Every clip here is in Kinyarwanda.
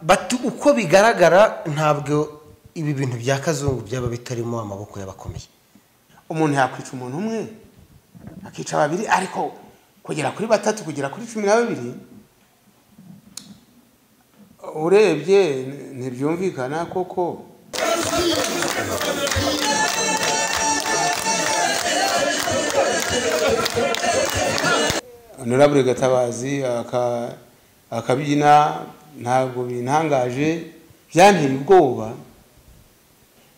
bati uko bigaragara ntabwo ibi bintu bya kazungu byaba bitarimo amaboko y'abakomeye umuntu yakwica umuntu umwe akica babiri ariko kugera kuri batatu kugera kuri cumi na babiri urebye ntibyumvikana koko honorable gatabazi aka- akabyina ntabwo bintangaje byanteye ubwoba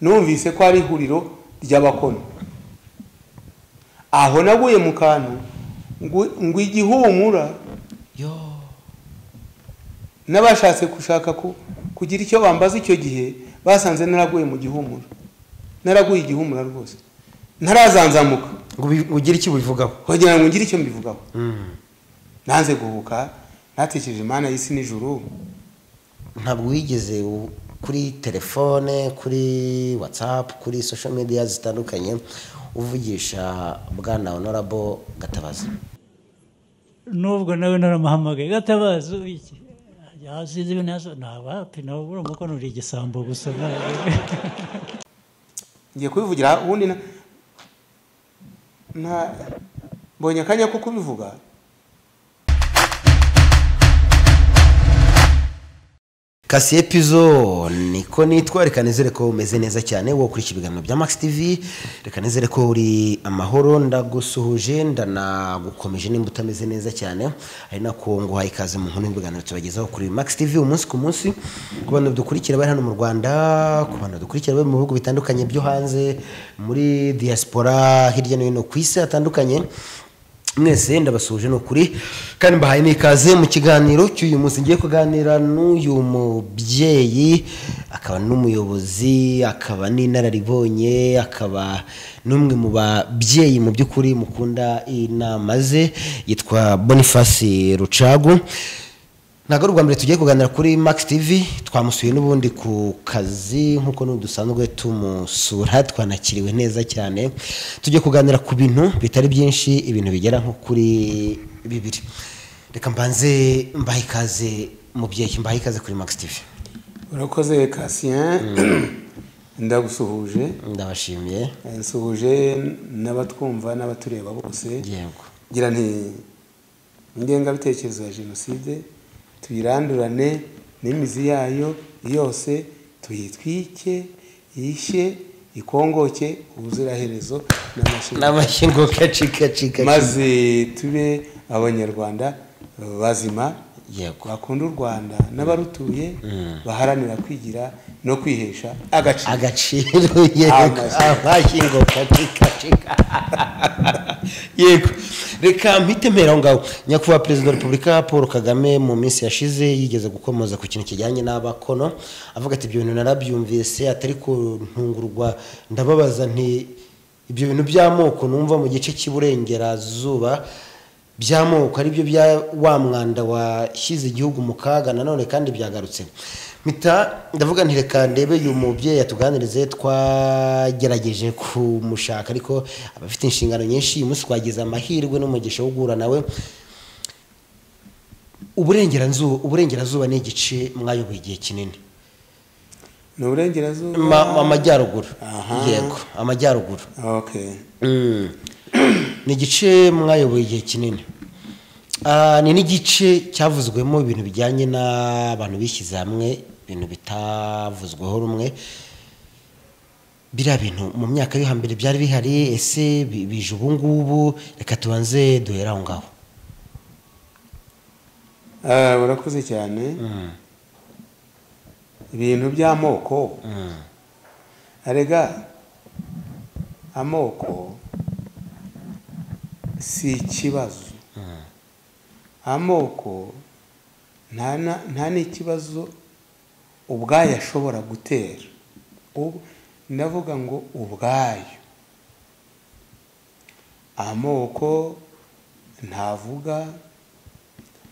numvise ko ari ihuriro ry'abakono aho naguye mu kantu ngo ngo igihumura n'abashatse gushaka ku- kugira icyo bambaza icyo gihe basanze naraguye mu gihumura naraguye igihumura rwose ntarazanzamuka ngo ubi- ugire icyo ubivugaho kugira ngo ngire icyo mbivugaho nanze guhuka natekereje imana y'isi n'ijuru ntabwo wigeze u- kuri telefone kuri watsapu kuri sosho mediya zitandukanye uvugisha bwana honorable gatabazi n'ubwo nawe naramuhamagaye gatabazi ubiki yasize ibintu yazo ntabapi nawe uri umukono uri igisambo gusa ngiye kubivugira ubundi na- nta mbonye akanya ko kubivuga kasi epizo niko nitwa reka nizere ko umeze neza cyane wowe ukurikiye ibiganiro bya max tv reka nizere ko uri amahoro ndagusuhuje ndanagukomeje nimba utameze neza cyane ari nako nguhaye ikaze mu nkuru y'ibiganiro tubagezaho kuri max tv umunsi ku munsi ku bantu dukurikira bari hano mu rwanda ku bantu dukurikira bari mu bihugu bitandukanye byo hanze muri diaspora hirya no hino ku isi hatandukanye mwese ndabasuhuje ni ukuri kandi mbahaye n'ikaze mu kiganiro cy'uyu munsi ngiye kuganira n'uyu mubyeyi akaba n'umuyobozi akaba n'inararibonye akaba n'umwe mu babyeyi mu by'ukuri mukunda inama ze yitwa boniface rucagu ntabwo ari ubwa mbere tugiye kuganira kuri max tv twamusuye n'ubundi ku kazi nk'uko n'ubu dusanzwe tumusura twanakiriwe neza cyane tujye kuganira ku bintu bitari byinshi ibintu bigera nko kuri bibiri reka mbanze mbahe ikaze mubyeyi mbahe ikaze kuri max tv urakoze kasien ndagusuhuje ndabashimiye nsuhuje n'abatwumva n'abatureba bose yego ngira nti ingengabitekerezo ya jenoside tuyirandurane n'imizi yayo yose tuyitwike yishye ikongoke ubuziraherezo n'amashyi n'amashyigo gacikacika maze tube abanyarwanda bazima yego bakunda u rwanda n'abarutuye baharanira kwigira no kwihesha agaciro agaciro yego Amazi. amashyigo kacikacika yego reka mpite mpera aho ngaho nyakubahwa perezida wa repubulika paul kagame mu minsi yashize yigeze gukomoza ku kintu kijyanye n'abakono avuga ati ibyo bintu narabyumvise atari kuntungurwa ndababaza nti ibyo bintu by'amoko numva mu gice cy'iburengerazuba by'amoko ari byo bya wa mwanda washyize igihugu mu kaga nanone kandi byagarutse mpita ndavuga nti reka ndebe uyu mubyeyi atuganirize twagerageje kumushaka ariko abafite inshingano nyinshi uyu munsi twagize amahirwe n'umugisha wo guhura nawe uburengerazuba uburengerazuba ni igice mwayoboye igihe kinini ni uburengerazuba Ma- amajyaruguru Aha. yego amajyaruguru Okay. Mm. ni igice mwayoboye igihe kinini Ah, ni n'igice cyavuzwemo ibintu bijyanye n'abantu bishyize hamwe ibintu bitavuzweho rumwe biriya bintu mu myaka yo hambere byari bihari ese bi- bije ubu ngubu reka tubanze duhere aho ngaho Ah, urakoze cyane ibintu by'amoko arega amoko si ikibazo amoko nta na- nta n'ikibazo ubwayo ashobora gutera Ubu- ndavuga ngo ubwayo amoko ntavuga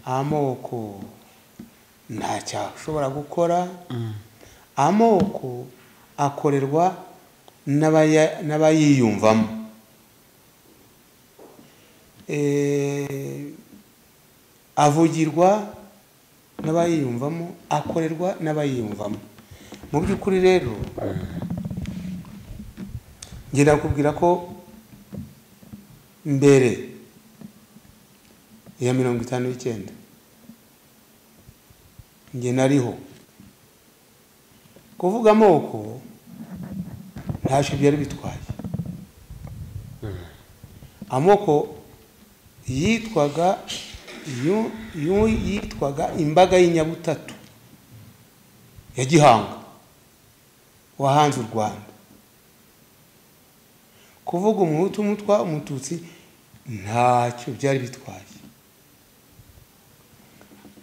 amoko ntacyo ashobora gukora amoko akorerwa n'abaya- n'abayiyumvamo Eh, avugirwa n'abayiyumvamo akorerwa n'abayiyumvamo mu by'ukuri rero ngenda kukubwira ko mbere ya mirongo itanu y'icyenda njye nariho kuvuga amoko ntacyo byari bitwaye amoko yitwaga yu- yu- yitwaga imbaga y'inyabutatu ya gihanga wahanze u rwanda kuvuga umuhutu umutwa umututsi ntacyo byari bitwaye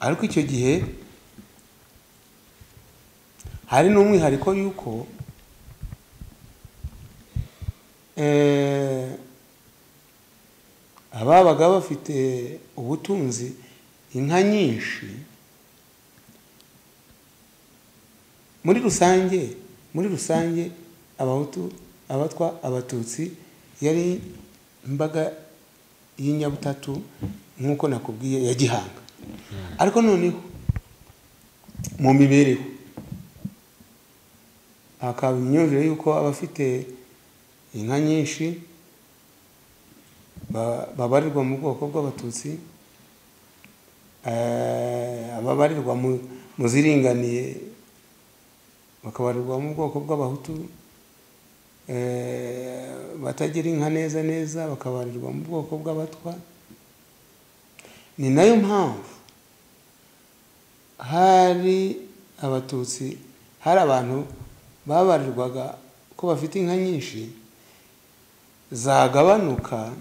ariko icyo gihe hari n'umwihariko y'uko eh, ababaga bafite ubutunzi inka nyinshi muri rusange muri rusange abahutu abatwa abatutsi yari imbaga y'inyabutatu nk'uko nakubwiye ya gihanga ariko noneho mu mibereho hakaba imyumvire y'uko abafite inka nyinshi ba- babarirwa mu bwoko bw'abatutsi eh, ababarirwa mu- mu ziringaniye bakabarirwa mu bwoko bw'abahutu eh, batagira inka neza neza bakabarirwa mu bwoko bw'abatwa ni nayo mpamvu hari abatutsi hari abantu babarirwaga ko bafite inka nyinshi zagabanuka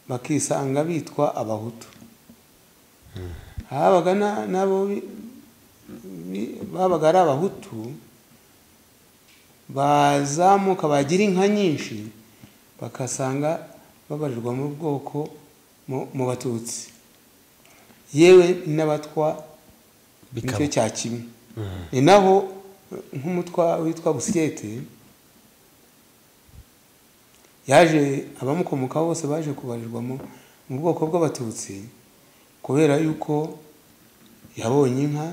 bakisanga bitwa abahutu habaga na- n'abo bi- bi- babaga ari abahutu bazamuka bagira inka nyinshi bagasanga babarirwa mu bwoko mu mu batutsi yewe n'abatwa nicyo bikaba cya kimwe ni naho nk'umutwa witwa busyete yaje abamukomokaho bose baje kubarirwa mu mu bwoko bw'abatutsi kubera yuko yabonye inka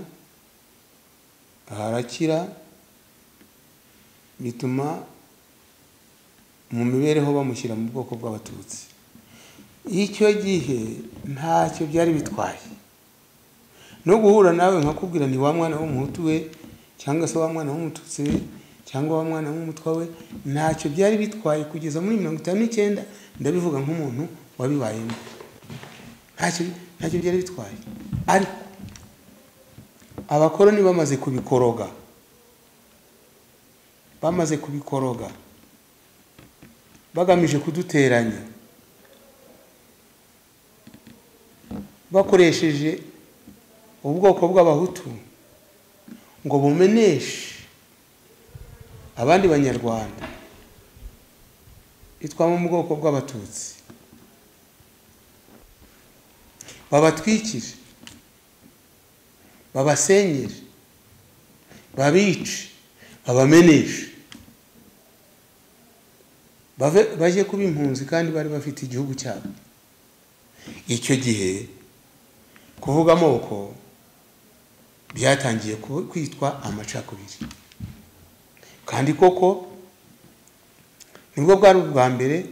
harakira bituma mu mibereho bamushyira mu bwoko bw'abatutsi icyo gihe ntacyo byari bitwaye no guhura nawe nkakubwira ni wa mwana w'umuhutu we cyangwa se wa mwana w'umututsi we cyangwa wa mwana w'umutwa we ntacyo byari bitwaye kugeza muri mirongo itanu n'icyenda ndabivuga nk'umuntu wabibayemo ntacyo ntacyo byari bitwaye ariko abakoroni bamaze kubikoroga bamaze kubikoroga bagamije kuduteranya bakoresheje ubwoko bw'abahutu ngo bumeneshe abandi banyarwanda bitwamo mu bwoko bw'abatutsi babatwikire babasenyere babice babameneshe bave bajye kuba impunzi kandi bari bafite igihugu cyabo icyo gihe kuvuga amoko byatangiye ku- kwitwa amacakubiri kandi koko nibwo bwari ubwa mbere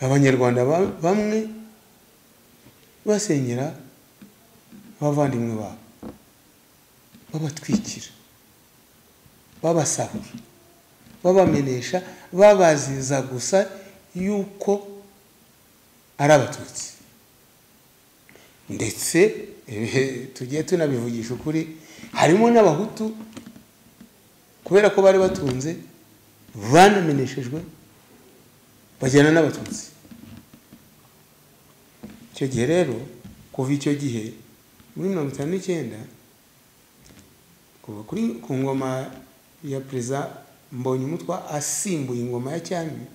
abanyarwanda ba- bamwe basenyera abavandimwe babo babatwikira babasahura babamenesha babaziza gusa yuko ari abatutsi ndetse eh, tugiye tunabivugisha ukuri harimo n'abahutu kubera ko bari batunze banameneshejwe bajyana n'abatutsi icyo gihe rero kuva icyo gihe muri mirongo itanu n'icyenda kuva kuri ku ngoma ya perezida mbonyumutwa asimbuye ingoma ya cyami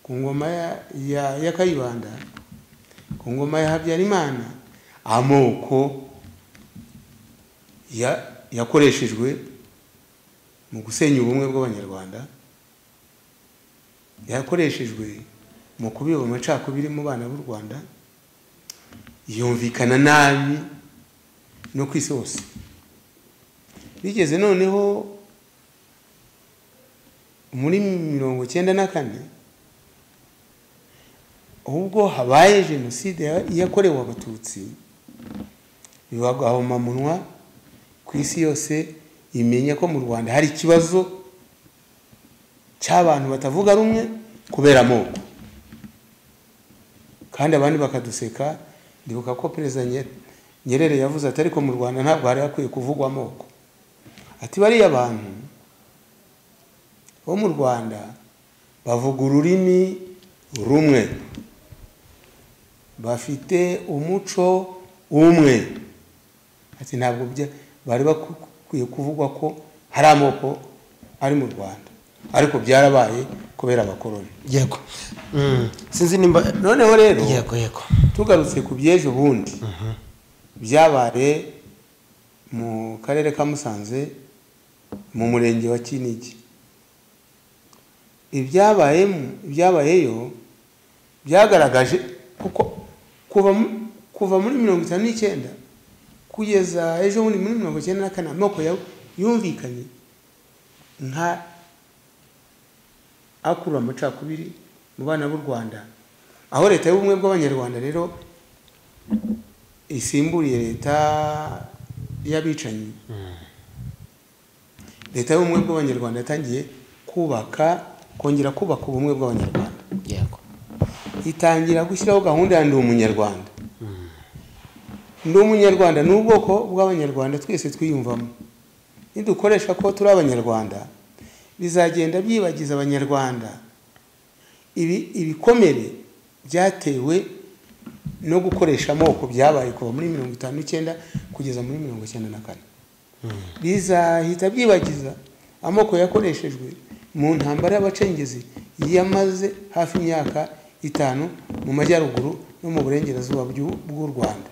ku ngoma ya, ya, ya kayibanda ku ngoma ya habyarimana amoko ya- yakoreshejwe mu gusenya ubumwe bw'abanyarwanda yakoreshejwe mu kubiba amacakubiri mu bana b'u rwanda yumvikana nabi no ku isi hose bigeze noneho muri mirongo cyenda na kane ubwo habaye jenoside ya- yakorewe abatutsi biba gahoma ku isi yose imenya ko mu rwanda hari ikibazo cy'abantu batavuga rumwe kubera amoko kandi abandi bakaduseka ndibuka ko perezida Nye- nyerere yavuze ati ariko mu rwanda ntabwo hari hakwiye kuvugwa amoko ati bariya abantu bo mu rwanda bavuga ururimi rumwe bafite umuco umwe ati ntabwo bya- bari bakwiye kuvugwa ko hari amoko ari mu rwanda ariko byarabaye kubera abakoroni yego Mm, sinzi nimba noneho rero yego yego tugarutse ku by'ejo bundi byabaye mu karere ka musanze mu murenge wa kinigi ibyabayemo- ibyabayeyo byagaragaje kuko kuva mu- kuva muri mirongo itanu n'icyenda kugeza ejo bundi muri mirongo icyenda na kane amoko ya- yumvikanye nka akurura amacakubiri mu bana b'u rwanda aho leta y'ubumwe bw'abanyarwanda rero isimburiye leta y'abicanyi leta y'ubumwe bw'abanyarwanda yatangiye kubaka kongera kubaka ubumwe bw'abanyarwanda yego itangira gushyiraho gahunda ya ndi umunyarwanda ndi umunyarwanda ni ubwoko bw'abanyarwanda twese twiyumvamo nidukoresha ko turi abanyarwanda bizagenda byibagiza abanyarwanda ibi ibikomere byatewe no gukoresha amoko byabaye kuva muri mirongo itanu n'icyenda kugeza muri mirongo icyenda na kane bizahita byibagiza amoko yakoreshejwe mu ntambara y'abacengezi yamaze hafi imyaka itanu mu majyaruguru no mu burengerazuba bw'u- bw'u rwanda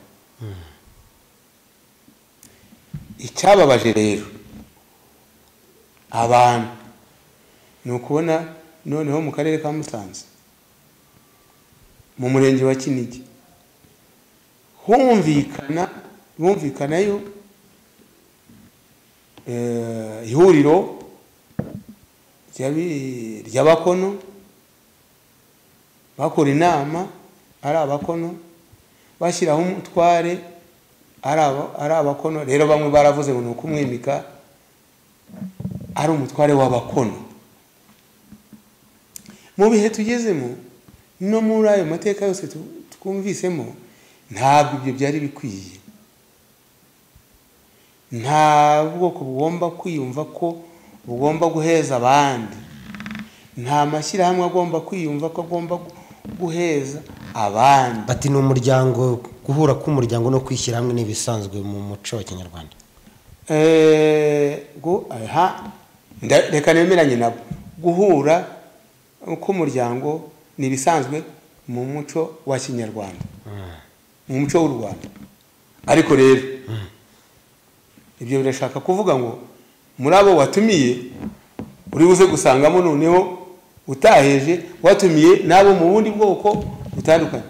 icyababaje rero abantu ni ukubona noneho mu karere ka musanze mu murenge wa kinigi humvikana bumvikanayo eh, ihuriro ry'abi- ry'abakono bakora inama ari abakono bashyiraho umutware ari aba- ari abakono rero bamwe baravuze ngo ni ukumwimika ari umutware w'abakono mu bihe tugezemo no muri ayo mateka yose tu- twumvisemo ntabwo ibyo byari bikwiye nta bwoko bugomba kwiyumva ko bugomba guheza abandi nta mashyirahamwe agomba kwiyumva ko agomba gu- guheza abandi bati ni umuryango guhura k'umuryango no kwishyira hamwe n'ibisanzwe mu muco wa kinyarwanda Eh, gu- aha, nda- reka nemeranye nabo guhura k'umuryango ni ibisanzwe mu muco wa kinyarwanda mu muco w'u rwanda ariko rero ibyo birashaka kuvuga ngo muri abo watumiye uri buze gusangamo noneho utaheje watumiye n'abo mu bundi bwoko butandukanye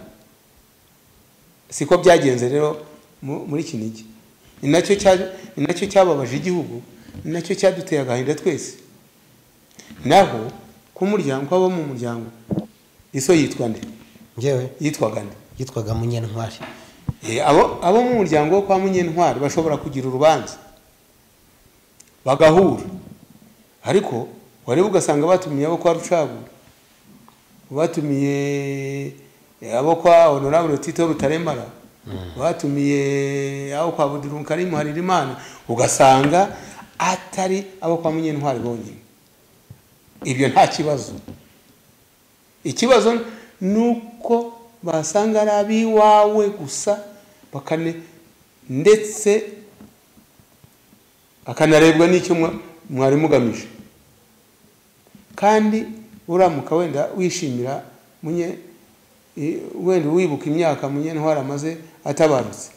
siko byagenze rero mu- muri kinigi ni nacyo cya- ni nacyo cyababaje igihugu ni nacyo cyaduteye agahinda twese naho k'umuryango abo mu muryango iso yitwa nde ngewe yitwaga nde yitwaga munyentwari Eh, abo abo mu muryango wo kwa munyentwari bashobora kugira urubanza bagahura ariko wareba ugasanga batumiye abo kwa rucagu batumiye eh, abo kwa honorable tito rutaremara batumiye abo kwa budirumu karimu haririmana ugasanga atari abo kwa munyentwari bonyine ibyo nta kibazo ikibazo ni uko basanga ari ab'iwawe gusa bakane ndetse bakanarebwa n'icyo mwa- mwari mugamije kandi uramuka wenda wishimira munye i- wenda wibuka imyaka munyentwari amaze atabarutse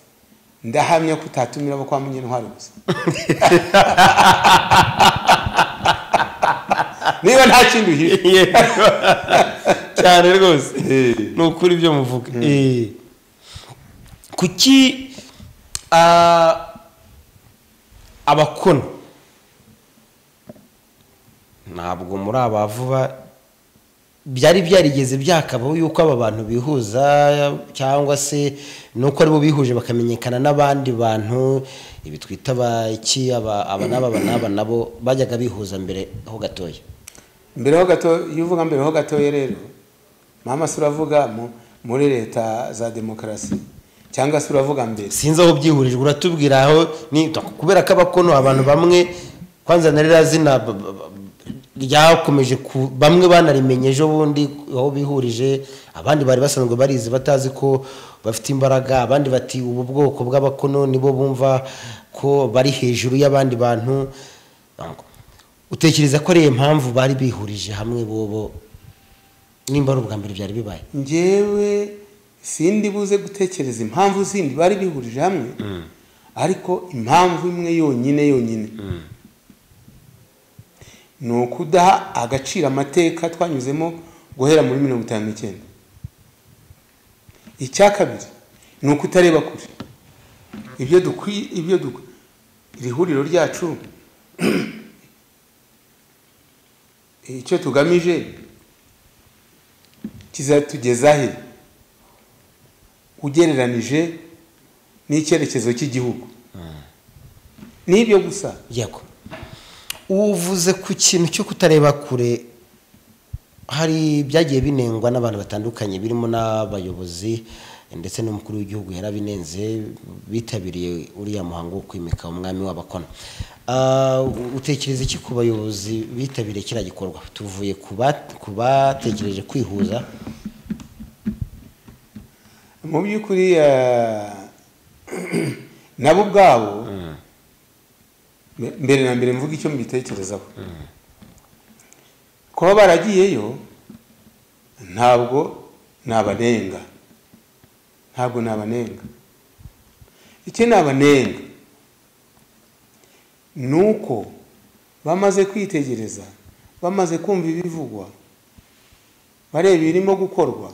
ndahamya ko utatumira abo kwa munyentwari gusa niba nta kindi uhishe cyane rwose ni ukuri ibyo muvuga Eh. kuki ah, abakono ntabwo muri aba vuba byari byarigeze byakabaho yuko aba bantu bihuza cyangwa se nuko aribo bihuje bakamenyekana n'abandi bantu ibi twita abaki aba aba n'aba aba n'aba nabo bajyaga bihuza mbere ho gatoya mbere ho gato iyo uvuga mbere ho gatoya rero mama se uravuga mu- muri leta za demokarasi cyangwa se uravuga mbere sinzi aho byihurijwe uratubwira aho ni kubera ko abakono abantu bamwe kwanza na ririya zina b- b- b- ryakomeje ku bamwe banarimenye ejo bundi aho bihurije abandi bari basanzwe barizi batazi ko bafite imbaraga abandi bati ubu bwoko bw'abakono nibo bumva ko bari hejuru y'abandi bantu utekereza ko ari iyo mpamvu bari bihurije hamwe bobo nimba ari ubwa mbere byari bibaye njyewe sindi buze gutekereza impamvu zindi bari bihurije hamwe ariko impamvu imwe yonyine yonyine ni ukudaha agaciro amateka twanyuzemo guhera muri mirongo itanu n'icyenda icya kabiri ni ukutareba kure ibyo dukwiye ibyo dukwiye iri huriro ryacu icyo tugamije kizatugeza he ugereranije n'icyerekezo cy'igihugu n'ibyo gusa yego uvuze ku kintu cyo kutareba kure hari byagiye binengwa n'abantu batandukanye birimo n'abayobozi ndetse n'umukuru w'igihugu yarabinenze bitabiriye uriya muhango wo kwimika umwami w'abakono Ah, utekereza iki ku bayobozi bitabiriye kiriya gikorwa tuvuye ku ba- ku batekereje kwihuza mu by'ukuri eh, nabo ubwabo mbe- mbere na mbere mvuga icyo mbitekerezaho kuba baragiyeyo ntabwo nabanenga ntabwo nabanenga icyo nabanenga ni uko bamaze kwitegereza bamaze kumva ibivugwa bareba ibirimo gukorwa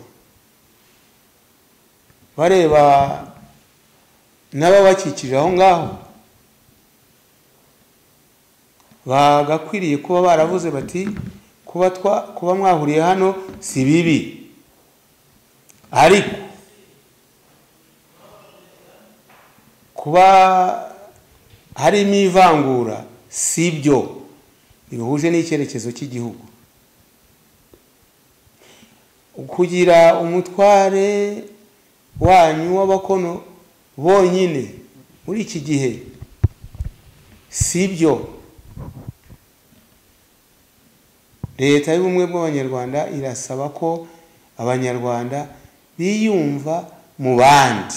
bareba n'ababakikije aho ngaho bagakwiriye kuba baravuze bati kuba twa kuba mwahuriye hano si bibi ariko kuba harimo ivangura si byo bihuje n'icyerekezo cy'igihugu kugira umutware wanyu w'abakono bonyine muri iki gihe si byo leta y'ubumwe bw'abanyarwanda irasaba ko abanyarwanda biyumva mu bandi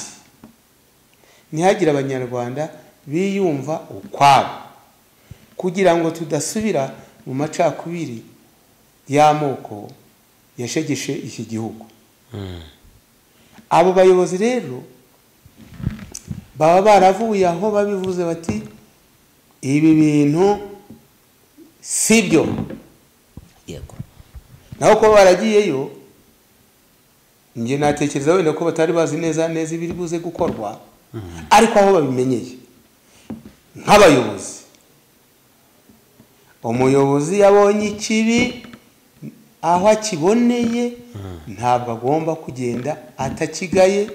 ntihagire abanyarwanda biyumva ukwabo kugira ngo tudasubira mu macakubiri y'amoko yashegeshe iki gihugu abo bayobozi rero baba baravuye aho babivuze bati ibi bintu si byo yego naho kuba baragiyeyo njye natekereza wenda ko batari bazi neza neza ibiri buze gukorwa ariko aho babimenyeye nk'abayobozi umuyobozi yabonye ikibi aho akiboneye ntabwo agomba kugenda atakigaye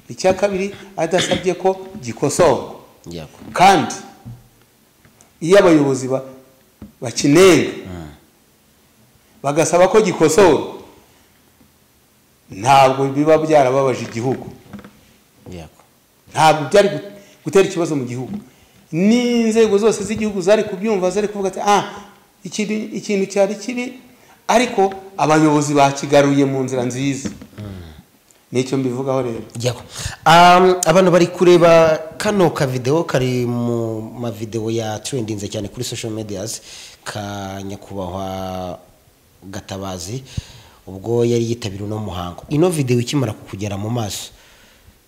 icya kabiri adasabye ko gikosorwa yego kandi iyo abayobozi ba- bakinenga bagasaba ko gikosorwa ntabwo biba byarababaje igihugu yego ntabwo byari gu- gutera ikibazo mu gihugu n'inzego zose z'igihugu zari kubyumva zari kuvuga ati ah ikintu ikintu cyari kibi ariko abayobozi bakigaruye mu nzira nziza nicyo mbivugaho rero yego Um, abantu bari kureba kano kavideo kari mu mavideo ya trendinze cyane kuri social medias ka nyakubahwa gatabazi ubwo yari yitabiriwe uno muhango ino video ikimara kukugera mu maso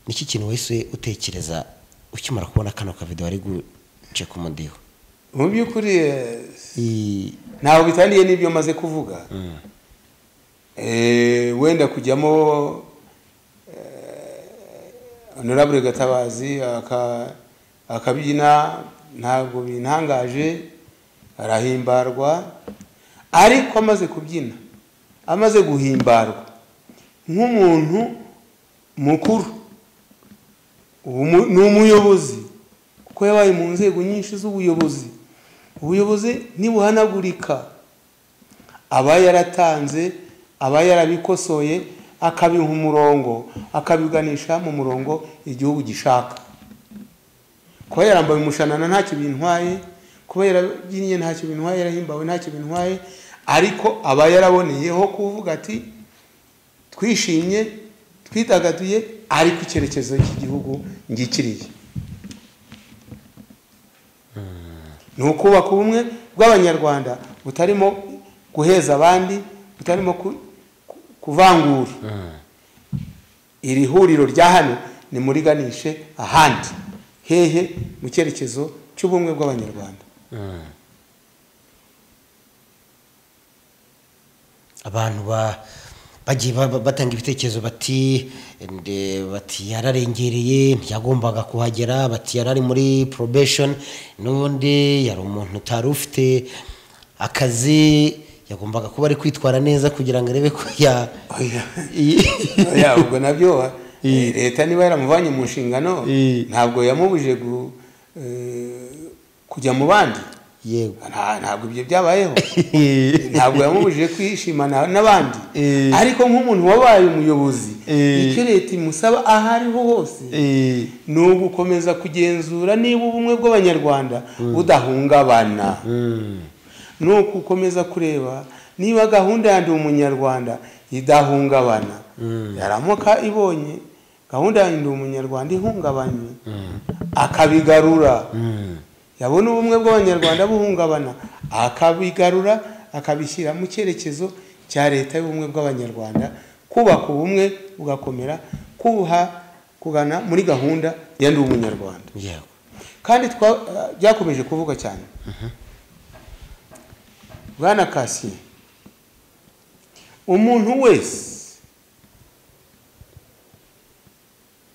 niki kintu wese utekereza ukimara kubona kano kavideo ari guce ku mudiho mu by'ukuri eh, I- ntabwo bitaniye n'ibyo maze kuvuga Eh, wenda kujyamo eh, honorable gatabazi aka- akabyina ntabwo bintangaje arahimbarwa ariko amaze kubyina amaze guhimbarwa nk'umuntu mukuru ubu mu- ni umuyobozi kuko yabaye mu nzego nyinshi z'ubuyobozi ubuyobozi ntibuhanagurika aba yaratanze aba yarabikosoye akabiha umurongo akabiganisha mu murongo igihugu gishaka kuba yarambaye umushanana ntacyo bintwaye kuba yarabyinnye ntacyo bintwaye yarahimbawe ntacyo bintwaye ariko aba yaraboneyeho kuvuga ati twishimye twidagaduye ariko icyerekezo cy'igihugu ngikiriye ni ukubaka ubumwe bw'abanyarwanda butarimo guheza abandi butarimo ku- ku- kuvangura iri huriro rya hano nimuriganishe ahandi hehe mu cyerekezo cy'ubumwe bw'abanyarwanda abantu ba- bagiye ba- ba- batanga ibitekerezo bati nde- bati yararengereye ntiyagombaga kuhagera bati yarari muri probation n'ubundi yari umuntu utari ufite akazi yagombaga kuba ari kwitwara neza kugira ngo arebe ko ya Oya. Oya, ubwo nabyo wa- eh, leta niba yaramuvanye mu nshingano Eh. ntabwo yamubujije gu- eh, kujya mu bandi yego Nta- ntabwo ibyo byabayeho ntabwo yamubujije kwishimana n'abandi Eh. ariko nk'umuntu wabaye umuyobozi Eh. icyo leta imusaba aho ariho hose ni ugukomeza kugenzura niba ubumwe bw'abanyarwanda budahungabana Mm. ni ugukomeza kureba niba gahunda ya ndi umunyarwanda idahungabana yaramuka ibonye gahunda ya ndi umunyarwanda ihungabanye akabigarura yabona ubumwe bw'abanyarwanda buhungabana akabigarura akabishyira mu cyerekezo cya leta y'ubumwe bw'abanyarwanda kubaka ubumwe bugakomera kubuha kugana muri gahunda ya ndi umunyarwanda yego kandi twa- byakomeje kuvuga cyane bwana kasiye umuntu wese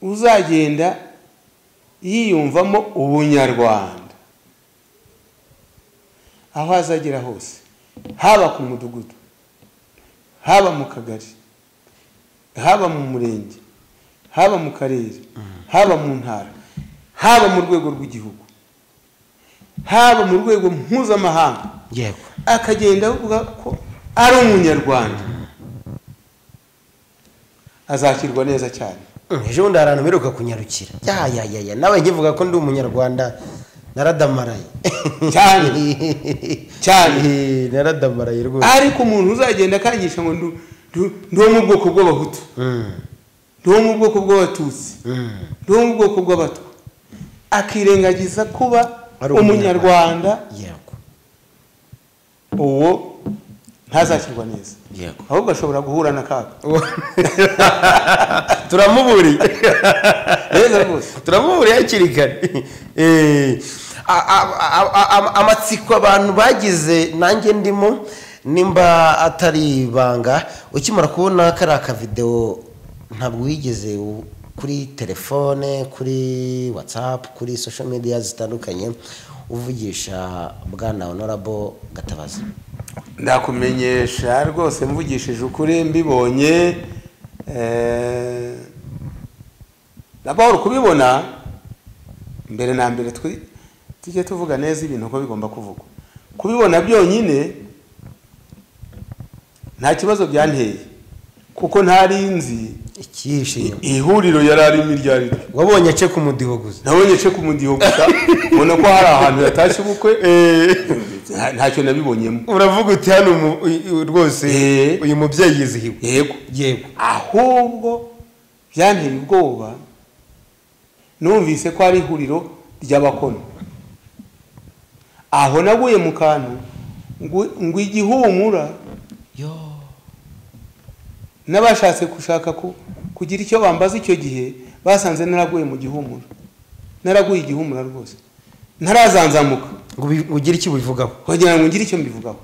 uzagenda yiyumvamo ubunyarwanda aho azagera hose haba ku mudugudu haba mu kagari haba mu murenge haba mu karere haba mu ntara haba mu rwego rw'igihugu haba mu rwego mpuzamahanga yego akagenda avuga ko ari umunyarwanda azakirwa neza cyane Mm, ejo bundi hari ahantu mperuka kunyarukira ya ya ya ya nawe nkivuga ko ndi umunyarwanda naradamaraye Cyane. Cyane. Eh, naradamaraye rwose ariko umuntu uzagenda akangisha ngo ndu- ndu- ndi uwo mu bwoko bw'abahutu Mm, ndi uwo mu bwoko bw'abatutsi mm. ndi uwo mu bwoko bw'abatwa akirengagiza kuba Ari umunyarwanda yego uwo ntazakirwa neza yego ahubwo ashobora guhura n'akaga turamuburiye neza rwose turamuburiye hakiri kare Eh, a- a- a- a- a- amatsiko abantu bagize nanjye ndimo nimba atari ibanga ukimara kubona kariya akavidewo ntabwo wigeze u- kuri telefone kuri whatsapp kuri social media zitandukanye uvugisha bwana honorable gatabazi ndakumenyesha rwose mvugishije ukuri mbibonye eh, na paul kubibona mbere na mbere twi- tujye tuvuga neza ibintu uko bigomba kuvugwa kubibona byonyine nta kibazo byanteye kuko ntari nzi icyishimo ihuriro yari arimo iryo ari ryo wabonye ce ku mudiho gusa nabonye ce ku mudiho gusa mbona ko hari ahantu yatashye ubukwe nta- ntacyo nabibonyemo uravuga uti hano umu- uy- uy- rwose Eh. uyu mubyeyi yizihiwe yego yego ahubwo byanteye ubwoba numvise ko ari ihuriro ry'abakono aho naguye mu kantu ngo ngo igihumura yo n'abashatse gushaka ku- kugira icyo bambaza icyo gihe basanze naraguye mu gihumura naraguye igihumura rwose ntarazanzamuka ngo ubi- ugire icyo ubivugaho kugira ngo ngire icyo mbivugaho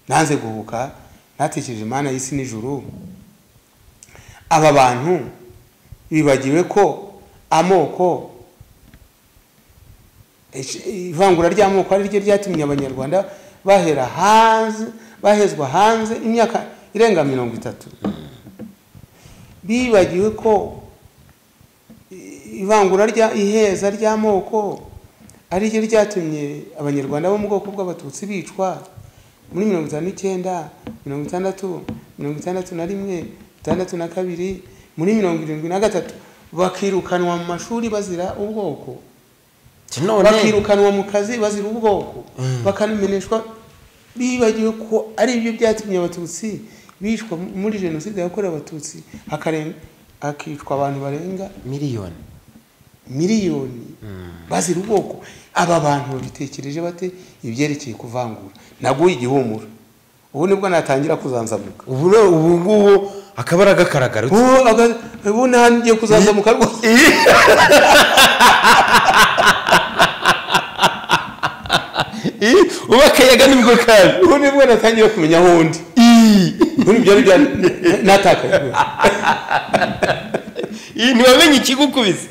nanze guhuka natekereje imana y'isi n'ijuru aba bantu bibagiwe ko amoko ivangura ry'amoko ari ryo ryatumye abanyarwanda bahera hanze bahezwa hanze imyaka irenga mirongo itatu bibagiwe ko ivangura rya iheza ry'amoko ari ryo ryatumye abanyarwanda bo mu bwoko bw'abatutsi bicwa muri mirongo itanu n'icyenda mirongo itandatu mirongo itandatu na rimwe itandatu na kabiri muri mirongo irindwi na gatatu bakirukanwa mu mashuri bazira ubwoko Ati none bakirukanwa mu kazi bazira ubwoko bakameneshwa bibagiwe ko ari byo byatumye abatutsi bicwa muri jenoside yakorewe abatutsi hakaren- hakicwa abantu barenga miliyoni miliyoni bazira ubwoko aba bantu babitekereje bate ibyerekeye kuvangura naguye igihumura ubu nibwo natangira kuzanzamuka ubu no- ubu ngubu akaba ari agakaragara ubu aga- ubu nta- ngiye kuzanzamuka rwose ubu akayaga nibwo kaje ubu nibwo natangiye kumenya aho undi muri ibyo aribyo natakaye ntiwamenye ikigukubise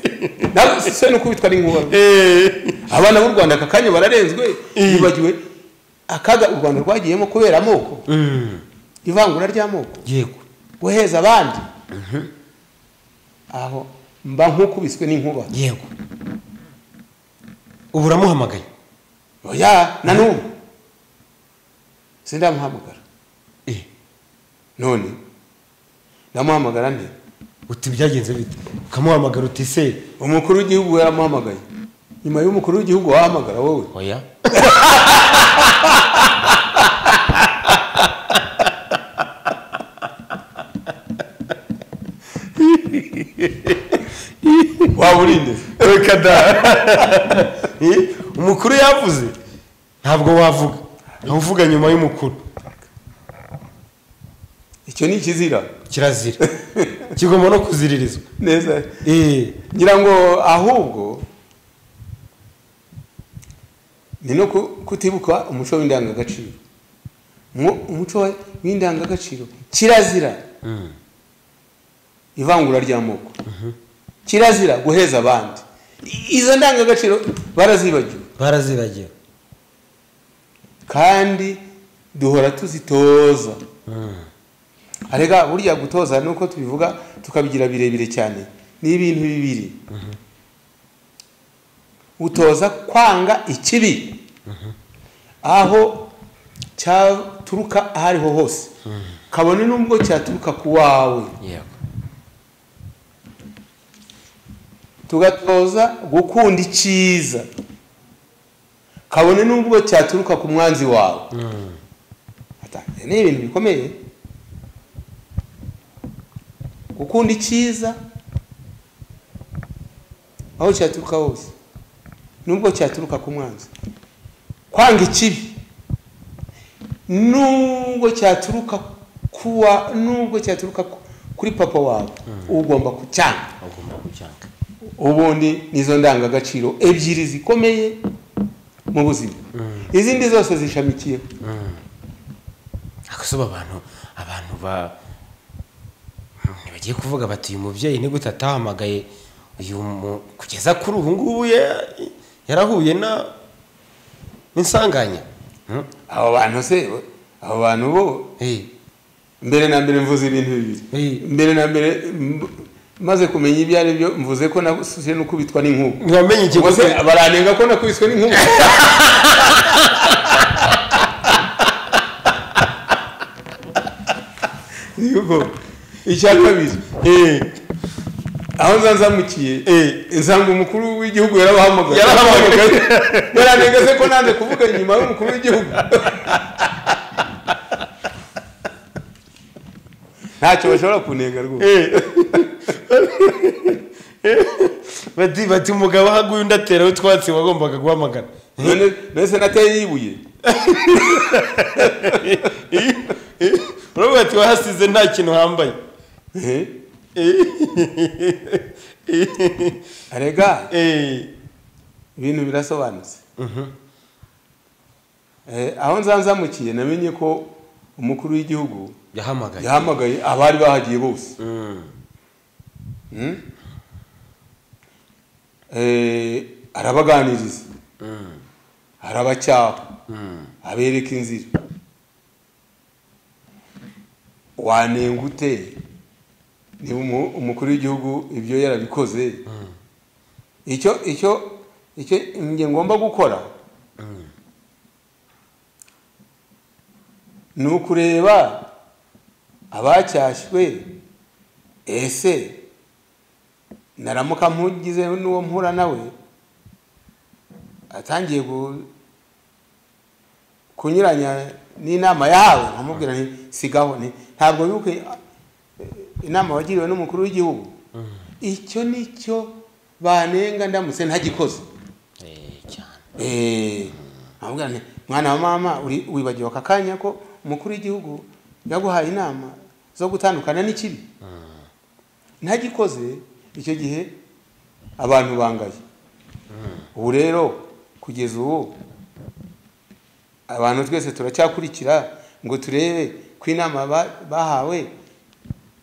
nawe se ni ukubitwa n'inkuba abana b'u rwanda aka kanya bararenzwe bibagiwe akaga u rwanda rwagiyemo kubera amoko ivangura ry'amoko yego guheza abandi aho mba nk'ukubiswe n'inkuba yego ubu uramuhamagaye oya na n'ubu sindamuhamagara Eh, none ndamuhamagara nte uti byagenze bite ukamuhamagara uti se umukuru w'igihugu yaramuhamagaye nyuma y'umukuru w'igihugu wahamagara wowe oya waba urinde reka da Eh, umukuru yavuze ntabwo wavuga ntawe uvuga nyuma y'umukuru icyo ni ikizira kirazira kigomba no kuziririzwa neza Eh, ngira ngo ahubwo ni no ku- kutibuka umuco w'indangagaciro Mu- umuco wa- w'indangagaciro kirazira mm, ivangura ry'amoko kirazira guheza abandi I- izo ndangagaciro barazibagiwe baraziragira kandi duhora tuzitoza Mm, arega burya gutoza nuko tubivuga tukabigira birebire cyane ni ibintu bibiri utoza kwanga ikibi aho cyaturuka aho ariho hose kabone n'ubwo cyaturuka ku wawe yego tugatoza gukunda icyiza kabone n'ubwo cyaturuka ku mwanzi wawe Mm, Ata, ni ibintu bikomeye gukunda icyiza aho cyaturuka hose nubwo cyaturuka ku mwanzi kwanga ikibi nubwo cyaturuka kuwa nubwo cyaturuka ku- kuri papa wawe ugomba kucyanga agomba kucyanga ubundi nizo ndangagaciro ebyiri zikomeye mu buzima Mm. izindi zose zishamikiyeho akazuba abantu abantu ba bagiye kuvuga bati uyu mubyeyi ni gute atahamagaye uyu mu- kugeza kuri ubu ngubu ya- yarahuye na n'insanganya Mm, abo bantu se abo bantu bo eh, mbere na mbere mvuze ibintu bibiri Mm. mbere na mbere mb- maze kumenya ibyo ari byo mvuze ko nasubiye no kubitwa n'inkuba ntiwamenye ubwo se ikiguzi baranenga ko nakubiswe n'inkuba yego icya kabiri Eh, aho nza nzamukiye nsanga umukuru w'igihugu yarabahamagaye Yarabahamagaye. baranenga se ko nanze kuvuga inyuma y'umukuru w'igihugu ntacyo bashobora kunenga rwose eh. bati bati umugabo ahaguye undi ateraho utwatsi wagombaga guhamagara none none se nateye yibuye uravuga ati wahasize nta kintu uhambaye Eh? arega Eh, ibintu birasobanutse Eh, aho nza nzamukiye namenye ko umukuru w'igihugu yahamagaye yahamagaye abari bahagiye bose Mm, Mm? eh, arabaganiriza arabacyaha abereka inzira wanenga ute niba umu- umukuru w'igihugu ibyo yarabikoze icyo icyo icyo njye ngomba gukora ni ukureba abacyashywe ese naramuka mpugize n'uwo mpura nawe atangiye gu- kunyuranya n'inama yahawe nkamubwira nti sigaho nti ntabwo yuko inama wagiriwe n'umukuru w'igihugu icyo ni cyo banenga ndamutse ntagikoze Eh, cyane Eh, nkamubwira nti mwana wa mama uri- wibagiwe aka kanya ko umukuru w'igihugu yaguhaye inama zo gutandukana n'ikibi ntagikoze icyo gihe abantu bangaye ubu rero kugeza ubu abantu twese turacyakurikira ngo turebe ko inama ba- bahawe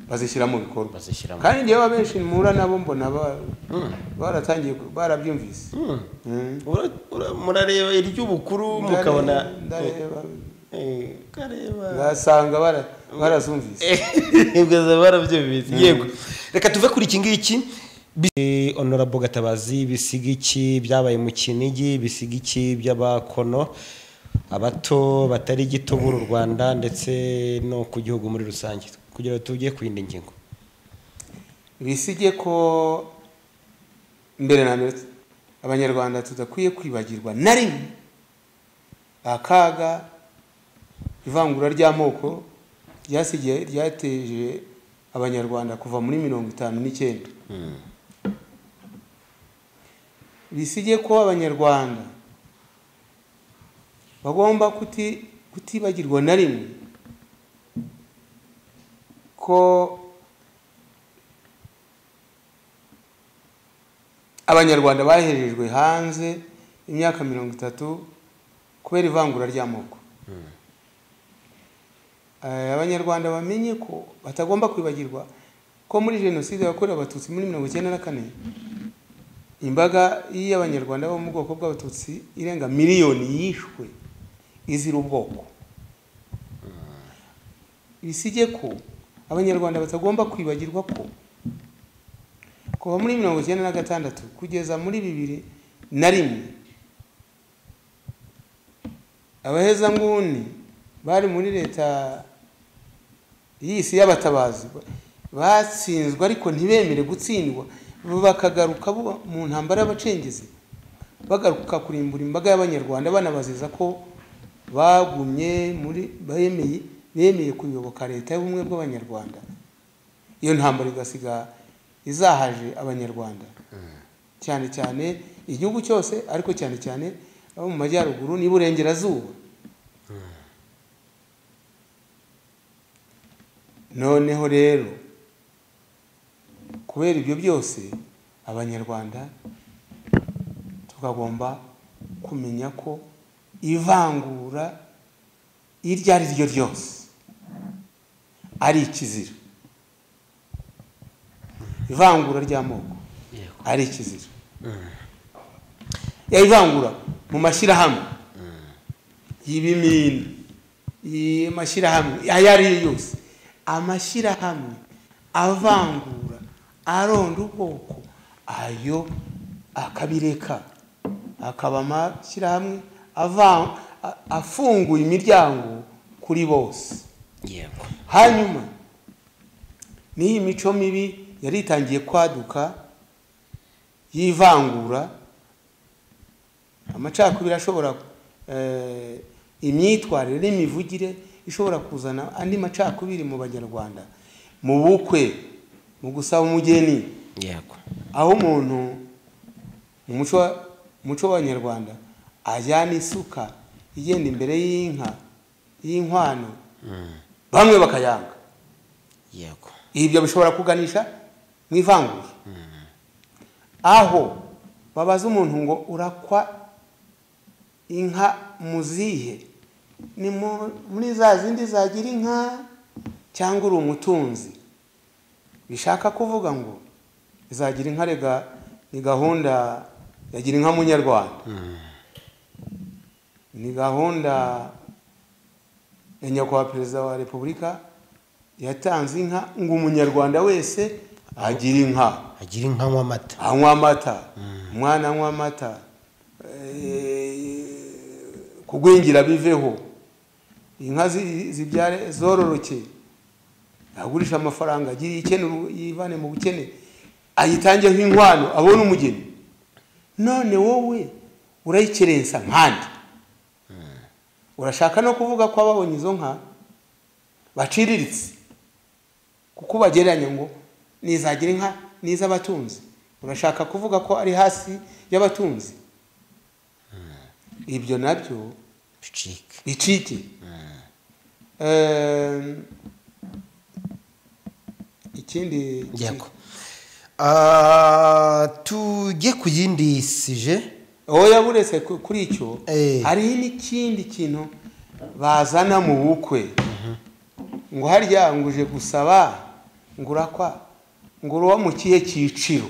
bazishyira mu bikorwa bazishyira mu- kandi njyewe abenshi mpura nabo mbona ba- Mm. baratangiye ku- barabyumvise Mm. Mm. Ura- ura- murareba iry'ubukuru mukabona Ndare- ndareba Eh, ukareba ngasanga bara- barazumvise bwaza barabyumvise yego reka tuve kuri iki ngiki Bi- honorable gatabazi bisigiki byabaye mu kinigi bisigiki by'abakono abato batari gito b'uru rwanda ndetse no ku gihugu muri rusange kugira ngo tujye ku yindi ngingo bisige ko mbere na mbere abanyarwanda tudakwiye kwibagirwa na rimwe akaga ivangura ry'amoko ryasigiye ryateje abanyarwanda kuva muri mirongo itanu n'icyenda bisige ko abanyarwanda bagomba kuti- kutibagirwa na rimwe ko abanyarwanda baherejwe hanze imyaka mirongo itatu kubera ivangura ry'amoko Eh, abanyarwanda bamenye ko batagomba kwibagirwa ko muri jenoside yakorewe abatutsi muri mirongo icyenda na kane imbaga y'abanyarwanda bo mu bwoko bw'abatutsi irenga miliyoni yishwe izira ubwoko bisige ko abanyarwanda batagomba kwibagirwa ko kuva muri mirongo icyenda na gatandatu kugeza muri bibiri na rimwe abahezanguni bari muri leta y'isi y'abatabazi batsinzwe ariko ntibemere gutsindwa bakagaruka bo mu ntambara y'abacengezi bagaruka kurimbura imbaga y'abanyarwanda banabazeza ko bagumye muri bemeye bemeye kuyoboka leta y'ubumwe bw'abanyarwanda iyo ntambara igasiga izahaje abanyarwanda cyane cyane igihugu cyose ariko cyane cyane abo mu majyaruguru n'iburengerazuba noneho rero kubera ibyo byose abanyarwanda tukagomba kumenya ko ivangura iryo ari ryo ryose ari ikizira ivangura ry'amoko ari ikizira ya ivangura mu mashyirahamwe y'ibimina amashyirahamwe ayo ari yo yose amashyirahamwe avangura aronda ubwoko ayo akabireka akaba amashyirahamwe ava- a- afunguye imiryango kuri bose yego hanyuma n'iyi mico mibi yari itangiye kwaduka y'ivangura amacakubiri ashobora eh, imyitwarire n'imivugire ishobora kuzana andi macakubiri mu banyarwanda mu bukwe mu gusaba umugeni yego aho umuntu mu muco wa- mu muco w'abanyarwanda ajyana isuka igenda imbere y'inka y'inkwano bamwe bakayanga yego ibyo bishobora kuganisha mu ivangura aho babaza umuntu ngo urakwa inka muzihe ni mu- muri za zindi zagira inka cyangwa uri umutunzi bishaka kuvuga ngo izagira inka rega ni gahunda ya gira inka munyarwanda ni gahunda ya nyakubahwa perezida wa repubulika yatanze inka ngo umunyarwanda wese agire inka agira inka anywa amata anywa amata umwana anywa amata eh, kugwingira biveho inka zi- zibyare zororoke agurisha amafaranga agire ikene yivane mu bukene ayitangeho inkwano abone umugeni none wowe urayikerensa nkandi urashaka no kuvuga ko ababonye izo nka baciriritse kuko bagereranya ngo nizagira inka n'iz'abatunzi urashaka kuvuga ko ari hasi y'abatunzi ibyo nabyo bicike bicike Ehm, ikindi yego Ah, tujye ku yindi sije oya buretse ku- kuri icyo Eh. hariho n'ikindi kintu bazana mu bukwe ngo harya ngo uje gusaba ngo urakwa ngo uba mu kihe cyiciro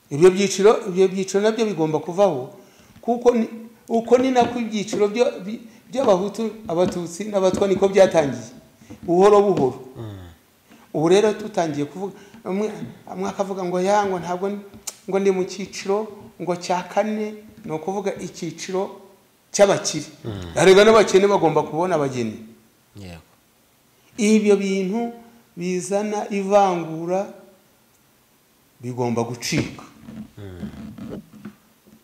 ibyo byiciro ibyo byiciro nabyo bigomba kuvaho kuko ni- uko ni nako ibyiciro byo- bi- by'abahutu abatutsi n'abatwa niko byatangiye buhoro buhoro ubu rero tutangiye kuvuga amwe amwe akavuga ngo ya ngo ntabwo n- ngo ndi mu cyiciro ngo cya kane ni ukuvuga icyiciro cy'abakire arega n'abakene bagomba kubona abageni yego ibyo bintu bizana ivangura bigomba gucika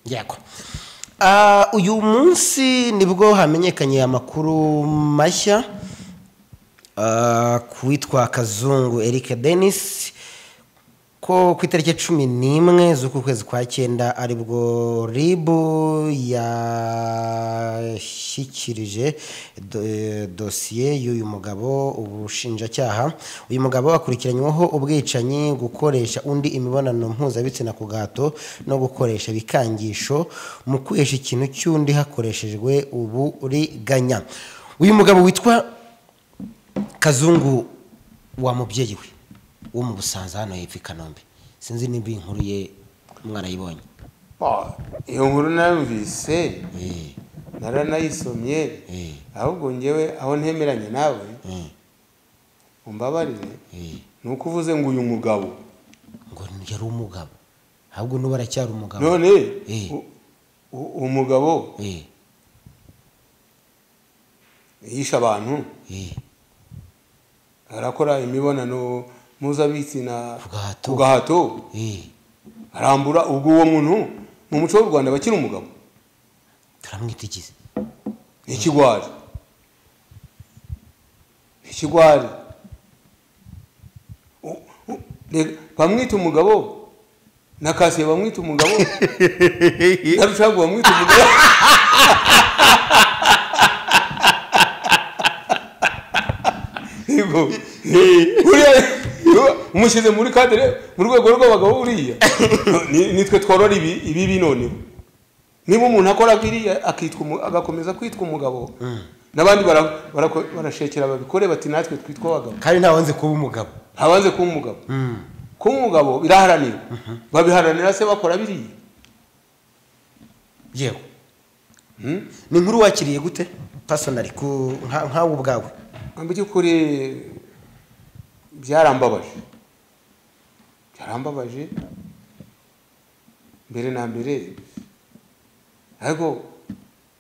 yego Ah, uyu munsi nibwo hamenyekanye amakuru mashya ah, ku witwa kazungu eric denis ko ku itariki cumi n'imwe z'uku kwezi kwa cyenda aribwo ribu yashyikirije do- eh, dosiye y'uyu mugabo ubushinjacyaha uyu mugabo akurikiranyweho ubwicanyi gukoresha undi imibonano mpuzabitsina ku gahato no gukoresha ibikangisho mu kwihesha ikintu cy'undi hakoreshejwe uburiganya uyu mugabo witwa kazungu wa mubyeyi we wo mu busanza hano hepfo i kanombe sinzi niba iyi nkuru ye mwarayibonye Ah, iyo nkuru narumvise Eh, naranayisomye eh, ahubwo ngewe aho ntemeranya nawe eh, umbabarire eh. ni uko uvuze ngo uyu mugabo ngo yari umugabo ahubwo n'ubu aracyari umugabo none Eh. u- u- uwo mugabo Eh, yishe abantu eh, arakora imibonano mpuzabitsina Ku gahato. ku gahato eh. arambura ubwo uwo muntu mu muco w'u rwanda bakiri umugabo turamwitigize ni ikigwari ni ikigwari U- u- rega, bamwita umugabo na kasiye bamwita umugabo na rucagu bamwita umugabo Yego. Uriya- umushyize muri kadire mu rwego rw'abagabo uriya Ni- nitwe tworora ibi ibibi noneho niba umuntu akora biriya akitwa umu- agakomeza kwitwa umugabo n'abandi bara- barako- barashekera babikore bati natwe twitwa abagabo kandi nta wanze kuba umugabo habanze kuba umugabo Mm. kuba umugabo biraharanirwa babiharanira se bakora biriya yego Mm? ni inkuru wakiriye gute pasonari ku nka- nkawe ubwawe mu by'ukuri byarambabaje byarambabaje mbere na mbere ariko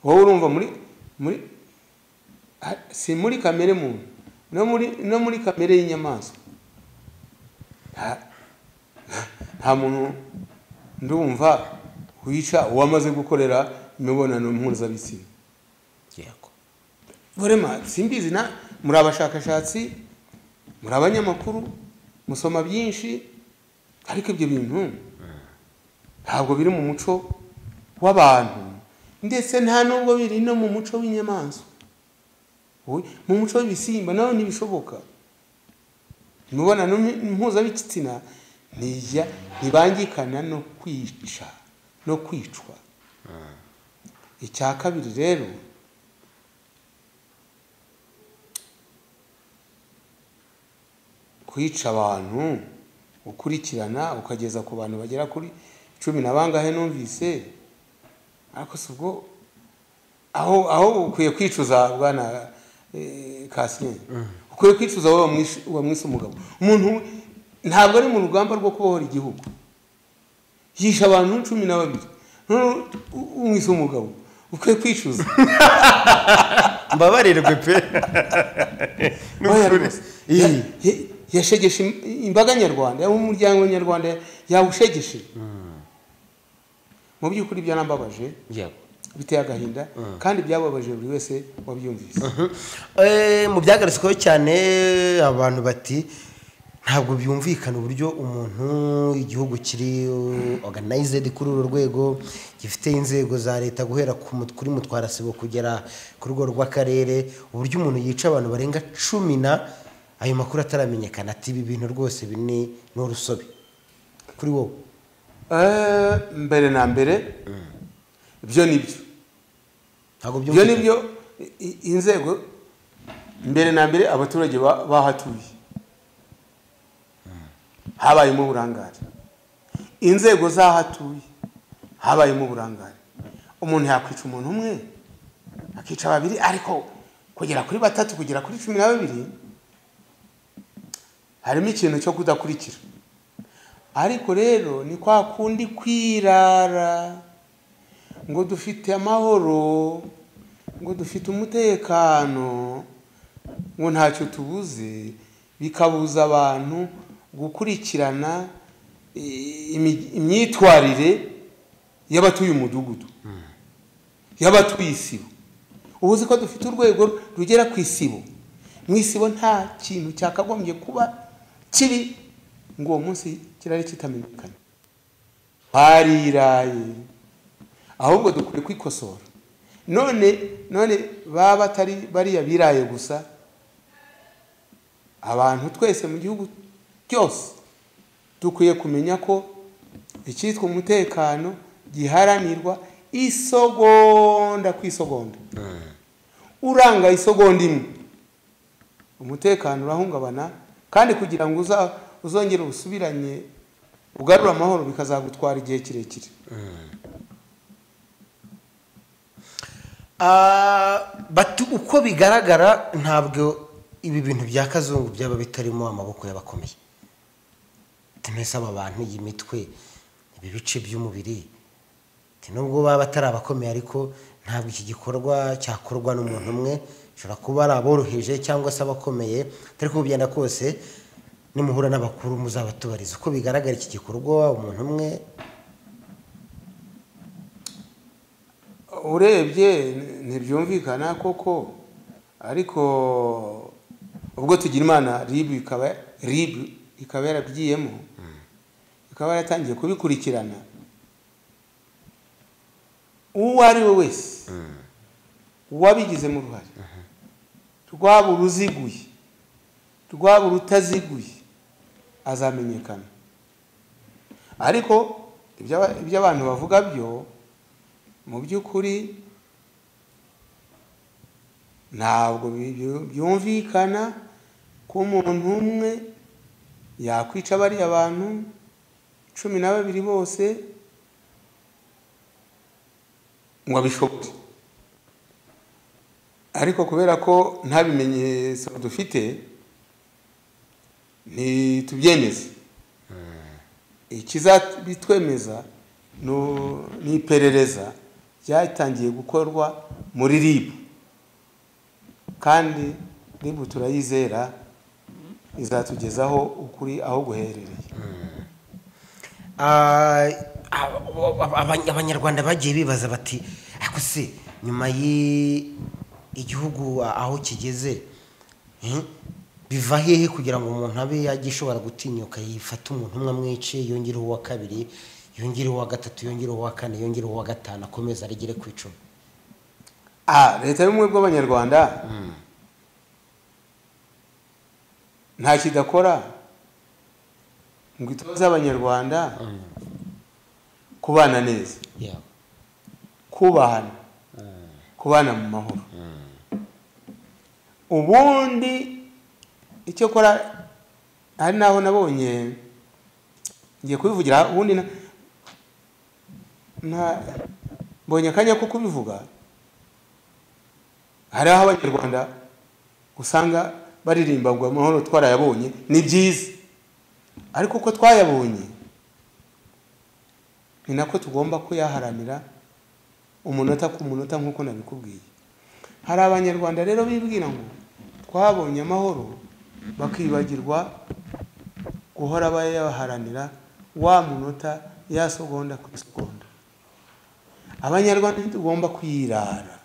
wowe urumva muri muri ha- si muri kamere muntu no muri no muri kamere y'inyamaswa nta- nta muntu ndumva wica uwamaze gukorera imibonano mpuzabitsina yego Burema simbizi na muri abashakashatsi muri abanyamakuru musoma byinshi ariko ibyo bintu ntabwo biri mu muco w'abantu ndetse nta nubwo biri no mu muco w'inyamaswa Ubu- mu muco w'ibisimba nawe ntibishoboka imibonano mpu- mpuzabitsina ntijya ntibangikana no kwica no kwicwa icya kabiri rero kwica abantu ukurikirana ukageza ku bantu bagera kuri cumi na bangahe numvise ariko si ubwo aho aho ukwiye kwicuza bwana eh, Kasirine ukwiye kwicuza wowe wamwishe- wamwise umugabo umuntu ntabwo ari mu rugamba rwo kubohora igihugu yishe abantu cumi na babiri none u- umwise umugabo ukwiye kwicuza mbabarirwe pe Oya n'ukuri rwose. Ya- iyi ya- yashegeshe im- imbaga nyarwanda yaba umuryango nyarwanda yawushegeshe mu by'ukuri byarambabaje yego biteye agahinda kandi byababaje buri wese wabyumvise Eh, mu byagarutsweho cyane abantu bati ntabwo byumvikana uburyo umuntu igihugu kiri uh, organized kuri uru rwego gifite inzego za leta guhera ku mut- kuri mutwarasibo kugera ku rwego rw'akarere uburyo umuntu yica abantu barenga cumi na ayo makuru ataramenyekana ati ibi bintu rwose bini ni urusobe kuri wowe Eh, mbere na mbere ibyo ni byo ntabwo ibyo ni byumvikana byo i- i- inzego mbere na mbere abaturage ba- bahatuye habayemo uburangare inzego zahatuye habayemo uburangare umuntu yakwica umuntu umwe akica babiri ariko kugera kuri batatu kugera kuri cumi na babiri harimo ikintu cyo kudakurikira ariko rero ni kwa kundi kwirara ngo dufite amahoro ngo dufite umutekano ngo ntacyo tubuze bikabuza abantu gukurikirana i- imi- imyitwarire y'abatuye umudugudu y'abatuye isibo ubu uzi ko dufite urwego rugera ku isibo mu isibo nta kintu cyakagombye kuba kiri ngo uwo munsi kirari kitamenyekanye bariraye ahubwo dukwiye kwikosora none none baba batari bariya biraye gusa abantu twese mu gihugu cyose dukwiye kumenya ko icyitwa umutekano giharanirwa isogonda ku isogonda uranga isogonda imwe umutekano urahungabana kandi kugira ngo uza- uzongere usubiranye ugarure amahoro bikazagutwara igihe kirekire Ah, bati uko bigaragara ntabwo ibi bintu bya kazungu byaba bitarimo amaboko y'abakomeye tumese aba bantu iyi mitwe ibi bice by'umubiri ati nubwo baba batari abakomeye ariko ntabwo iki gikorwa cyakorwa n'umuntu umwe bishobora kuba ari aboroheje cyangwa se abakomeye ariko uko bigenda kose nimuhura n'abakuru muzabatubariza uko bigaragara iki gikorwa umuntu umwe urebye ntibyumvikana koko ariko ubwo tugira imana rib ikaba rib ikaba yarabigiyemo ikaba yaratangiye kubikurikirana uwo ari we wese uwabigizemo uruhare rwaba uruziguye rwaba urutaziguye azamenyekana ariko iby'aba- iby'abantu bavuga byo mu by'ukuri ntabwo bi- byumvikana ko umuntu umwe yakwica bariya bantu cumi na babiri bose ngo abishobore ariko kubera ko nta bimenyetso dufite ntitubyemeze ikizabitwemeza nu- ni iperereza ryatangiye gukorwa muri rib kandi rib turayizera izatugezaho ukuri aho guherereye Ah, aba- aba- aba- abanyarwanda bagiye bibaza bati ariko se nyuma y'igihugu aho kigeze eh, biva hehe kugira ngo umuntu abe yagishobora gutinyuka yifata umuntu umwe amwice yongereho uwa kabiri yongereho uwa gatatu yongereho uwa kane yongereho uwa gatanu akomeza arigere ku icumi ah leta y'ubumwe bw'abanyarwanda nta kidakora ngo itoze abanyarwanda kubana neza Yeah. kubahana kubana mu mahoro ubundi icyo kora hari n'aho nabonye ngiye kubivugira ubundi na- nta mbonye akanya ko kubivuga hari aho abanyarwanda usanga baririmbagwa amahoro twarayabonye ni byiza ariko ko twayabonye ni nako tugomba kuyaharanira umunota ku munota nk'uko nabikubwiye hari abanyarwanda rero bibwira ngo twabonye amahoro bakibagirwa guhora bayaharanira wa munota ya segonda ku segonda abanyarwanda ntitugomba kwirara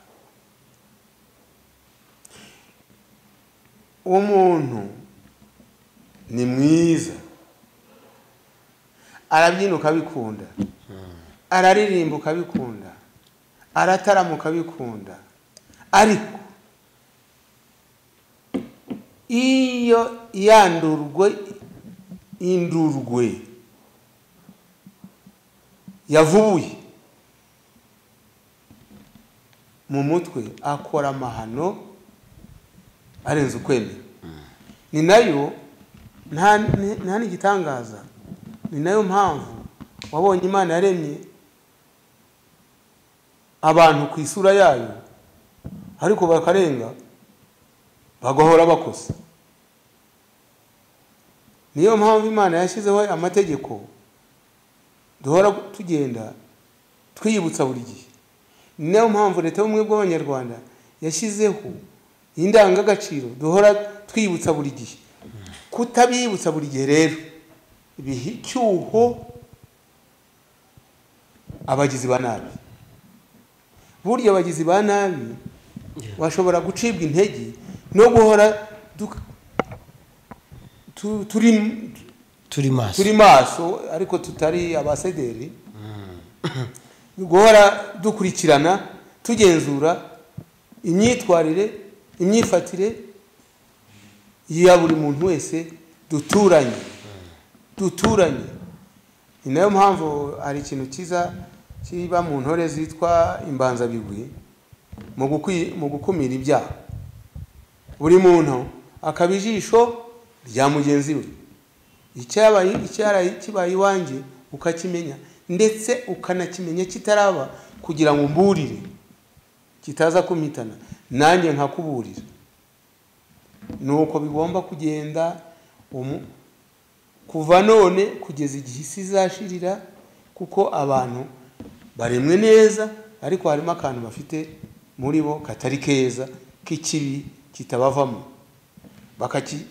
umuntu ni mwiza arabyina ukabikunda araririmba ukabikunda aratarama ukabikunda ariko iyo yandurwe indurwe yavubuye mu mutwe akora amahano arenze ukwemera ni nayo nta ni- nta n'igitangaza ni nayo mpamvu wabonye imana yaremye abantu ku isura yayo ariko bakarenga bagahora bakosa niyo mpamvu imana yashyizeho amategeko duhora tugenda twiyibutsa buri gihe ni nayo mpamvu leta y'ubumwe bw'abanyarwanda yashyizeho indangagaciro duhora twiyibutsa buri gihe kutabibutsa buri gihe rero biha icyuho abagizi ba nabi burya abagizi ba nabi bashobora gucibwa intege no guhora duk- tu- turi turi maso turi maso ariko tutari abasederi guhora dukurikirana tugenzura imyitwarire imyifatire ya buri muntu wese duturanye duturanye ni nayo mpamvu hari ikintu cyiza kiba mu ntore zitwa imbanzabigwi mu gukwi- mu gukumira ibyaha buri muntu akaba ijisho rya mugenzi we icyabaye icyaraye kibaye iwanjye ukakimenya ndetse ukanakimenya kitaraba kugira ngo mburire kitaza kumpitana nanjye nkakuburira ni uko bigomba kugenda umu- kuva none kugeza igihe isi izashirira kuko abantu baremwe neza ariko harimo akantu bafite muri bo katari keza k'ikibi kitabavamo bakaki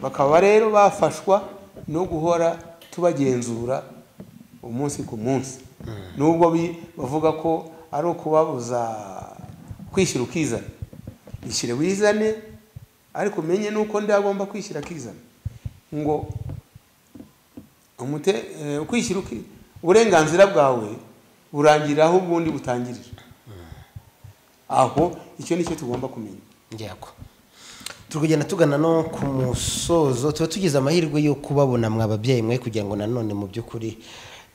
bakaba rero bafashwa no guhora tubagenzura umunsi ku munsi nubwo bi- bavuga ko ari ukubabuza kwishyira ukizana ishyire wizane ariko umenye nuko ndi agomba kwishyira akizana ngo umute- eh, ukwishyira uki- uburenganzira bwawe burangirira aho ubundi butangirira aho icyo ni cyo tugomba kumenya yego turi kugenda tugana no ku musozo tuba tugize amahirwe yo kubabona mwa babyeyi mwe kugira ngo nanone mu by'ukuri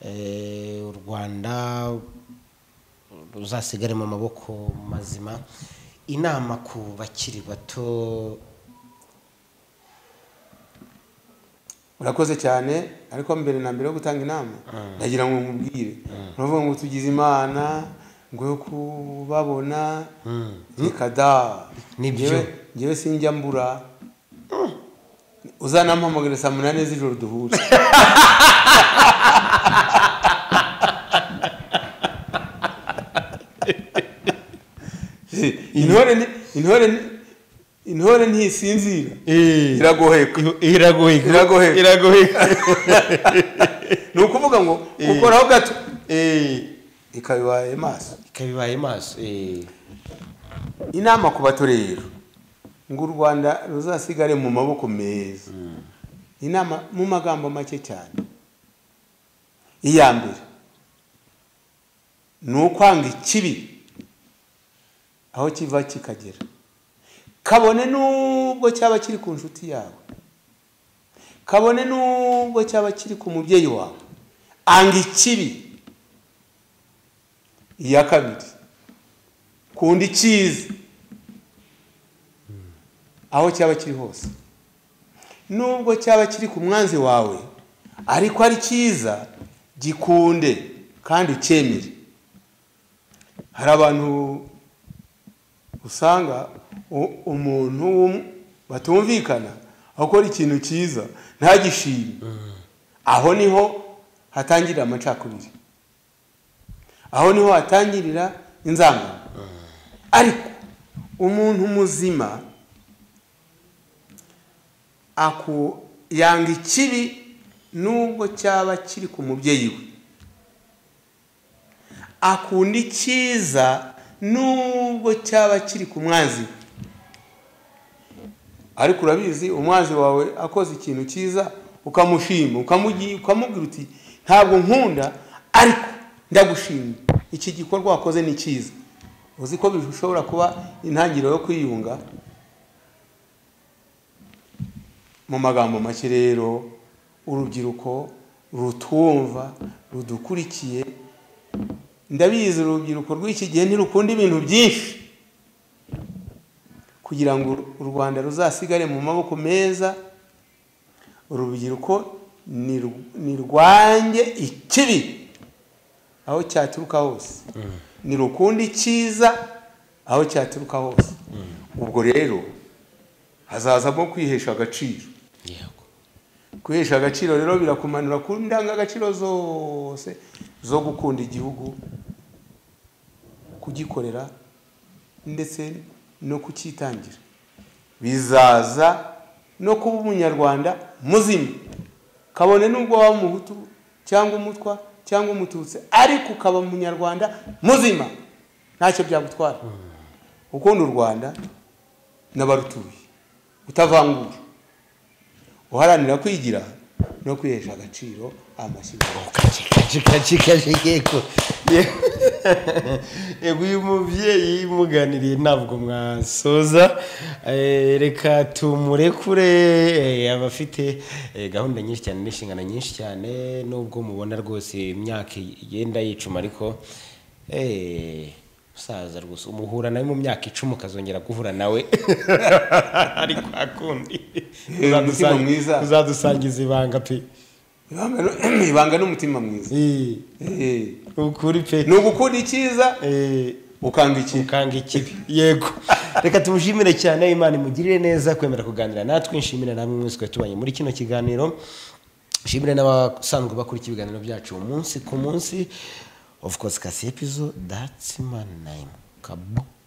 eh, u rwanda ruzasigare mu maboko mazima inama ku bakiri bato urakoze cyane ariko mbere na mbere yo gutanga inama ndagira ngo nkubwire uravuga ngo tugize imana ngo yo kubabona reka da Nibyo. Njyewe- njyewe sinjya mbura uzanampamagara saa munani z'ijoro duhure intore ni- intore ni- intore ntisinzira iragoheka iragoheka Iragoheka. iragoheka ni ukuvuga ngo ukoraho gato ikabibaye maso ikabibaye maso eh. inama ku bato rero ngo u rwanda ruzasigare mu maboko meza inama mu magambo make cyane iya mbere ni ukwanga ikibi aho kiva kikagera kabone n'ubwo cyaba kiri ku nshuti yawe kabone n'ubwo cyaba kiri ku mubyeyi wawe anga ikibi iya kabiri kunda icyiza aho cyaba kiri hose nubwo cyaba kiri ku mwanzi wawe ariko ari cyiza gikunde kandi ucyemere hari abantu usanga u- umuntu w'um- batumvikana akora ikintu cyiza ntagishime aho niho hatangirira amacakubiri aho niho hatangirira inzangano ariko umuntu muzima aku yanga ikibi nubwo cyaba kiri ku mubyeyi we akunda icyiza nubwo cyaba kiri ku mwanzi we ariko urabizi umwanzi wawe akoze ikintu cyiza ukamushima ukamugi- ukamubwira uti ntabwo nkunda ariko ndagushimye iki gikorwa wakoze ni cyiza uzi ko bishobora kuba intangiriro yo kwiyunga mu magambo make rero urubyiruko rutwumva rudukurikiye ndabizi urubyiruko rw'iki gihe ntirukunda ibintu byinshi kugira ngo u rwanda ruzasigare mu maboko meza urubyiruko niru- nirwange ikibi aho cyaturuka hose nirukunde icyiza aho cyaturuka hose ubwo rero hazazamo kwihesha agaciro yego kwihesha agaciro rero birakumanura ku ndangagaciro zose zo gukunda igihugu kugikorera ndetse no kucyitangira bizaza no kuba umunyarwanda muzima kabone n'ubwo waba umuhutu cyangwa umutwa cyangwa umututsi ariko ukaba umunyarwanda muzima ntacyo byagutwara ukunda u rwanda n'abarutuye utavangura uharanira kwigira no kwihesha agaciro amashyirwa kaci kaci kaci kaci yego yego uyu mubyeyi muganiriye ntabwo mwasoza Eh, reka tumurekure eh, abafite eh, gahunda nyinshi cyane n'inshingano nyinshi cyane nubwo mubona rwose imyaka igenda yicuma ariko eh, musaza rwose umuhura nawe mu myaka icumi ukazongera guhura nawe ariko akundi Eh, umutima mwiza. uzadusangiza ibanga pe Ibanga nu- ibanga n'umutima mwiza Eh, Eh, ukuri pe ni ugukunda icyiza Eh, ukanga ikibi ukanga ikibi yego reka tumushimire cyane imana imugirire neza kwemera kuganira natwe nshimire namwe mwese twari tubanye muri kino kiganiro nshimire n'abasanzwe bakurikira ibiganiro byacu umunsi ku munsi of course kasi episode that's my name kabu